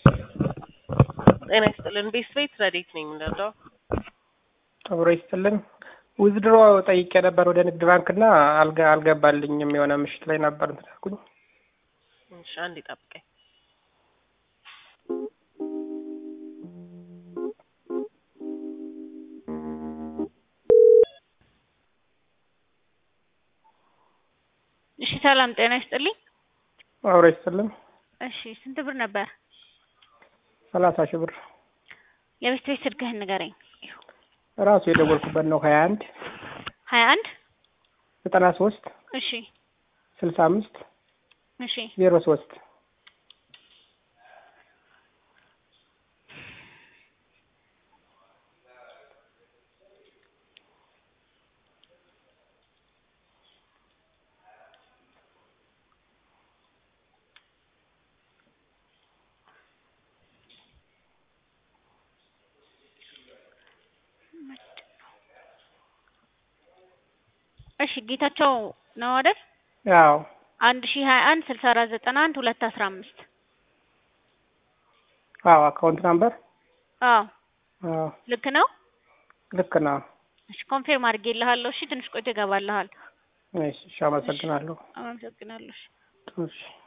ጤና ይስጥልን። ቤት ቤት ረዴት ነኝ የምንረዳው አብሮ ይስጥልን። ዊዝድሮ ጠይቄ ነበር ወደ ንግድ ባንክ እና አልገ አልገባልኝም። የሆነ ምሽት ላይ ነበር እንትን ያልኩኝ። እሺ አንዴ ጠብቀኝ። እሺ ሰላም ጤና ይስጥልኝ። አብሮ ይስጥልን። እሺ ስንት ብር ነበር? ሰላሳ ሺህ ብር የቤት ቤት ስልክህን ንገረኝ። ራሱ የደወልኩበት ነው። ሀያ አንድ ሀያ አንድ ዘጠና ሶስት እሺ ስልሳ አምስት እሺ ዜሮ ሶስት እሺ ጌታቸው ነው አይደል? ያው አንድ ሺ ሀያ አንድ ስልሳ አራት ዘጠና አንድ ሁለት አስራ አምስት አዎ አካውንት ናምበር አዎ አዎ ልክ ነው። ልክ ነው። እሺ ኮንፌርም አድርጌልሃለሁ። እሺ ትንሽ ቆይቶ ይገባልሃል። እሺ እሺ፣ አመሰግናለሁ። አመሰግናለሁ። እሺ። እሺ